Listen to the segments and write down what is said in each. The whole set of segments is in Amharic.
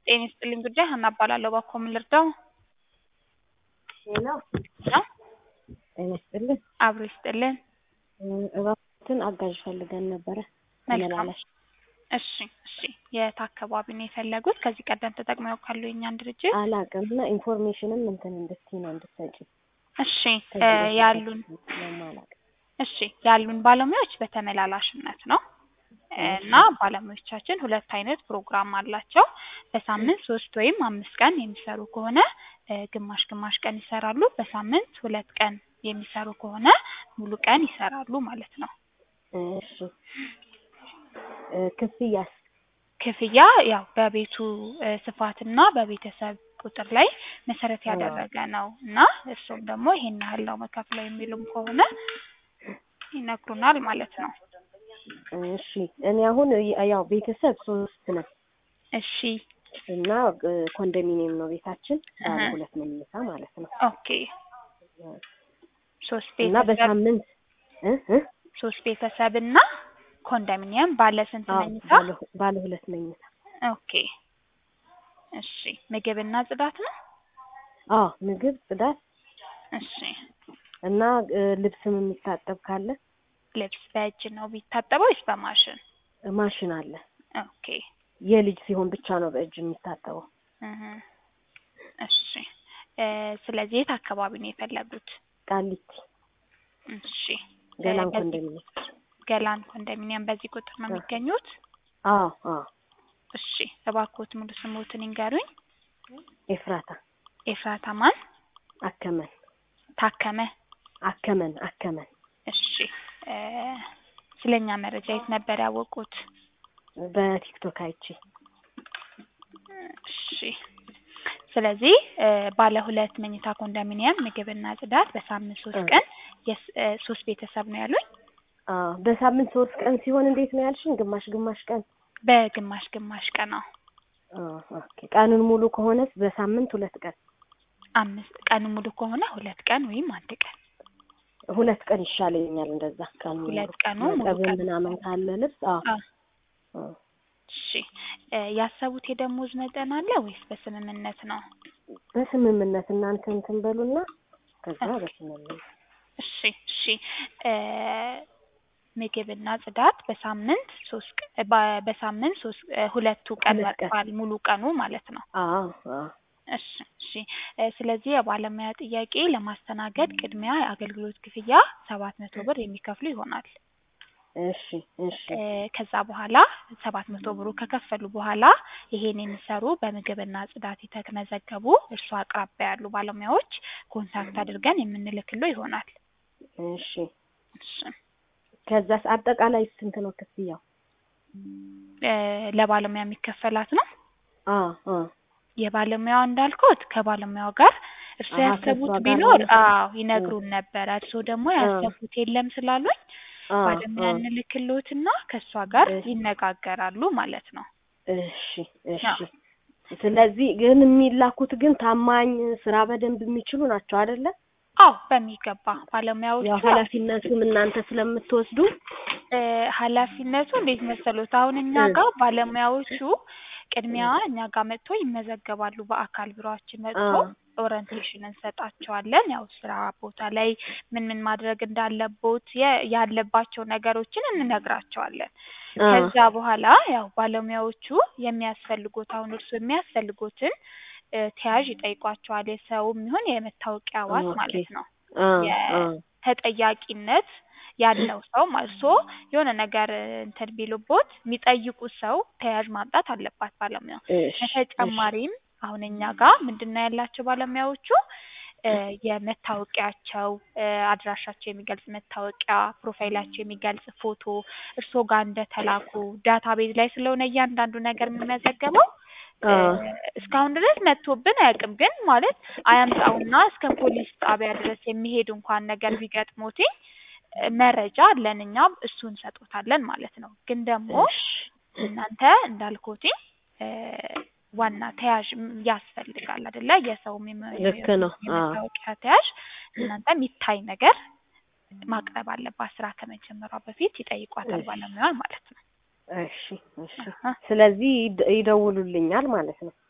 ጤና ይስጥልኝ ጉዳይ ሀና እባላለሁ። እባክዎ ምን ልርዳው? ሄሎ ነው ጤና ይስጥልን። አብሮ ይስጥልን። እባክዎትን አጋዥ ፈልገን ነበረ መልካም። ተመላላሽ። እሺ እሺ። የት አካባቢ ነው የፈለጉት? ከዚህ ቀደም ተጠቅመው ያውቃሉ የእኛን ድርጅት? አላውቅም እና ኢንፎርሜሽንም እንትን እንድትይ ነው እንድትሰጪ እሺ እ ከዚህ በፊት ያሉን ስለማላውቅ። እሺ ያሉን ባለሙያዎች በተመላላሽነት ነው እና ባለሙያዎቻችን ሁለት አይነት ፕሮግራም አላቸው። በሳምንት ሶስት ወይም አምስት ቀን የሚሰሩ ከሆነ እ ግማሽ ግማሽ ቀን ይሰራሉ። በሳምንት ሁለት ቀን የሚሰሩ ከሆነ ሙሉ ቀን ይሰራሉ ማለት ነው። እሺ እ ክፍያስ? ክፍያ ያው በቤቱ እ ስፋትና በቤተሰብ ቁጥር ላይ መሰረት ያደረገ ነው እና እርሱም ደግሞ ይሄን ያህል ነው መከፍለው የሚሉም ከሆነ ይነግሩናል ማለት ነው። እሺ እኔ አሁን ይ- ያው ቤተሰብ ሶስት ነን እሺ እና እ ኮንዶሚኒየም ነው ቤታችን ባለ እህ። ሁለት መኝታ ማለት ነው ኦኬ ሶስት እና ቤተሰብ በሳምንት እ እ ሶስት ቤተሰብ እና ኮንዶሚኒየም ባለ ስንት አዎ መኝታ? ባለ ሁ- ባለ ሁለት መኝታ ኦኬ እሺ ምግብና ጽዳት ነው? አዎ ምግብ ጽዳት እሺ እና እ ልብስም የሚታጠብ ካለ ልብስ በእጅ ነው ቢታጠበው ወይስ በማሽን? ማሽን አለ ኦኬ የልጅ ሲሆን ብቻ ነው በእጅ የሚታጠበው እህ እሺ እ ስለዚህ የት አካባቢ ነው የፈለጉት? ቃሊቲ እሺ እ ገላን በዚህ ኮንዶሚኒየም ገላን ኮንዶሚኒየም በዚህ ቁጥር ነው አዎ የሚገኙት? አዎ አዎ እሺ እባክዎት ሙሉ ስሞትን ይንገሩኝ። ኤፍራታ ኤፍራታ ማን? አከመን ታከመ። አከመን አከመን እሺ እ ስለኛ መረጃ የት ነበር ያወቁት? በቲክቶክ አይቼ እሺ ስለዚህ እ ባለ ሁለት መኝታ ኮንዶሚኒየም ምግብና ጽዳት በሳምንት ሶስት እ ቀን የስ እ ሶስት ቤተሰብ ነው ያሉኝ? አዎ በሳምንት ሶስት ቀን ሲሆን እንዴት ነው ያልሽኝ? ግማሽ ግማሽ ቀን በግማሽ ግማሽ ቀን ነው። አዎ ኦኬ ቀኑን ሙሉ ከሆነስ በሳምንት ሁለት ቀን አምስት ቀን ሙሉ ከሆነ ሁለት ቀን ወይም አንድ ቀን ሁለት ቀን ይሻለኛል እንደዛ ቀኑ ሙሉ ሁለት ቀኑ ሙሉ ማጠብም ቀን ምናምን ካለ ልብስ አዎ አ አዎ እሺ እ ያሰቡት የደሞዝ መጠን አለ ወይስ በስምምነት ነው? በስምምነት እናንተ እንትን በሉና ከዛ ኦኬ በስምምነት እሺ እሺ እ ምግብና ጽዳት በሳምንት ሶስት ቀ በ- በሳምንት ሶስት እ ሁለቱ ቀን ሁለት ቀን መጥቷል ሙሉ ቀኑ ማለት ነው። አዎ አዎ እሺ እሺ እ ስለዚህ የባለሙያ ጥያቄ ለማስተናገድ ቅድሚያ የአገልግሎት ክፍያ ሰባት መቶ ብር የሚከፍሉ ይሆናል። እሺ እሺ እ ከዛ በኋላ ሰባት መቶ ብሩ ከከፈሉ በኋላ ይሄን የሚሰሩ በምግብና ጽዳት የተመዘገቡ እርሱ አቅራቢያ ያሉ ባለሙያዎች ኮንታክት አድርገን የምንልክሎ ይሆናል። እሺ እሺ ከዛስ አጠቃላይ ስንት ነው ክፍያው? እ ለባለሙያ የሚከፈላት ነው። አዎ አዎ የባለሙያው እንዳልኩት ከባለሙያው ጋር እርስዎ አሀ ከእሷ ያሰቡት ጋር ቢኖር ማለት ነው። አዎ እ ይነግሩን ነበረ። እርስዎ ደግሞ አ ያሰቡት የለም ስላሉኝ አ ባለሙያ አ እንልክልዎትና ከእሷ ጋር እሺ ይነጋገራሉ ማለት ነው። እሺ እሺ አዎ ስለዚህ ግን የሚላኩት ግን ታማኝ ስራ በደንብ የሚችሉ ናቸው አይደለ? አዎ በሚገባ ባለሙያዎቹ ያው ያው ኃላፊነቱም እናንተ ስለምትወስዱ እ ኃላፊነቱ እንዴት መሰሎት? አሁን እኛ እ ጋር ባለሙያዎቹ ቅድሚያ እ እኛ ጋር መጥተው ይመዘገባሉ። በአካል ቢሮአችን አ መጥተው ኦሪንቴሽን እንሰጣቸዋለን። ያው ስራ ቦታ ላይ ምን ምን ማድረግ እንዳለቦት የ- ያለባቸው ነገሮችን እንነግራቸዋለን። አ ከዛ በኋላ ያው ባለሙያዎቹ የሚያስፈልጉት አሁን እርሱ የሚያስፈልጉትን እ ተያዥ ይጠይቋቸዋል። የሰውም ይሁን የመታወቂያ ዋስ ኦኬ ማለት ነው። አ አ የተጠያቂነት ያለው ሰው ማለት እርስዎ የሆነ ነገር እንትን ቢሉቦት የሚጠይቁት ሰው ተያዥ ማምጣት አለባት ባለሙያው። እሺ እሺ በተጨማሪም አሁን እኛ ጋር ምንድን ነው ያላቸው ባለሙያዎቹ እ የመታወቂያቸው እ አድራሻቸው የሚገልጽ መታወቂያ፣ ፕሮፋይላቸው የሚገልጽ ፎቶ እርስዎ ጋር እንደተላኩ ዳታቤዝ ላይ ስለሆነ እያንዳንዱ ነገር የሚመዘገበው እ አ እስካሁን ድረስ መጥቶብን አያውቅም። ግን ማለት አያምጣውና እስከ ፖሊስ ጣቢያ ድረስ የሚሄድ እንኳን ነገር ቢገጥሞትኝ እ መረጃ አለን እኛ እሱን እንሰጦታለን ማለት ነው። ግን ደግሞ እሺ እናንተ እንዳልኩትኝ እ ዋና ተያዥ ም- ያስፈልጋል አይደለ? የሰውም የመ- ልክ ነው። አዎ የመታወቂያ ተያዥ እናንተ የሚታይ ነገር ማቅረብ አለባት። ስራ ከመጀመሯ በፊት ይጠይቋታል እሺ ባለሙያዋን ማለት ነው። እሺ እሺ አሀ ስለዚህ ይደ- ይደውሉልኛል ማለት ነው።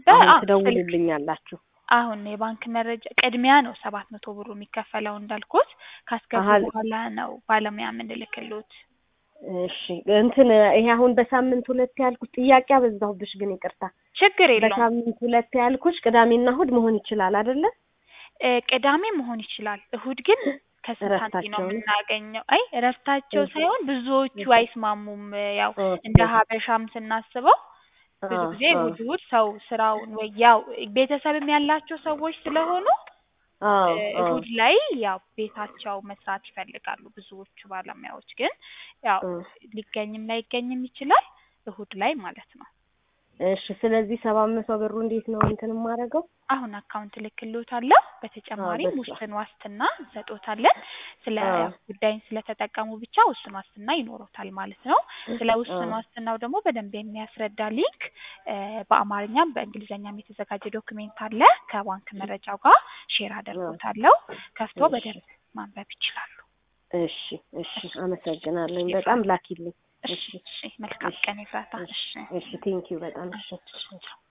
በ- አሁን አዎ፣ ስልክ ትደውሉልኛላችሁ። አሁን የባንክ መረጃ ቅድሚያ ነው ሰባት መቶ ብሩ የሚከፈለው እንዳልኩት ካስገቡ አሀ። በኋላ ነው ባለሙያ የምንልክሎት። እሺ እንትን ይሄ አሁን በሳምንት ሁለት ያልኩሽ ጥያቄ አበዛሁብሽ፣ ግን ይቅርታ። ችግር የለውም። በሳምንት ሁለት ያልኩሽ ቅዳሜና እሑድ መሆን ይችላል አይደለ? እ፣ ቅዳሜ መሆን ይችላል። እሑድ ግን ከስንት ሳንቲም ነው እረፍታቸው ነው? የምናገኘው? አይ እረፍታቸው እሺ። ሳይሆን ብዙዎቹ እሺ። አይስማሙም። ያው ኦኬ። እንደ ሀበሻም ስናስበው ብዙ አዎ፣ ጊዜ አዎ፣ እሑድ እሑድ ሰው ስራውን ወይ ያው ቤተሰብም ያላቸው ሰዎች ስለሆኑ አዎ፣ እ፣ አዎ። እሑድ ላይ ያው ቤታቸው መስራት ይፈልጋሉ። ብዙዎቹ ባለሙያዎች ግን ያው እ። ሊገኝም ላይገኝም ይችላል እሑድ ላይ ማለት ነው። እሺ ስለዚህ ሰባት መቶ ብሩ እንዴት ነው እንትን የማደርገው? አሁን አካውንት ልክሎታለሁ። በተጨማሪም በስመ አብ። ውስን ዋስትና እንሰጦታለን። ስለ አዎ። ጉዳይን ስለተጠቀሙ ብቻ ውስን ዋስትና ይኖሮታል ማለት ነው። ስለ ውስን አዎ። ዋስትናው ደግሞ በደንብ የሚያስረዳ ሊንክ እ፣ በአማርኛም በእንግሊዝኛም የተዘጋጀ ዶክሜንት አለ። ከባንክ መረጃው ጋር ሼር አደርጎታለሁ። ከፍቶ እሺ። በደንብ ማንበብ ይችላሉ። እሺ፣ እሺ፣ አመሰግናለሁ። በጣም ላኪልኝ። እሺ፣ እሺ። መልካም ቀን ይፍራታ። እሺ፣ እሺ፣ ቴንኪው በጣም እሺ። እሺ።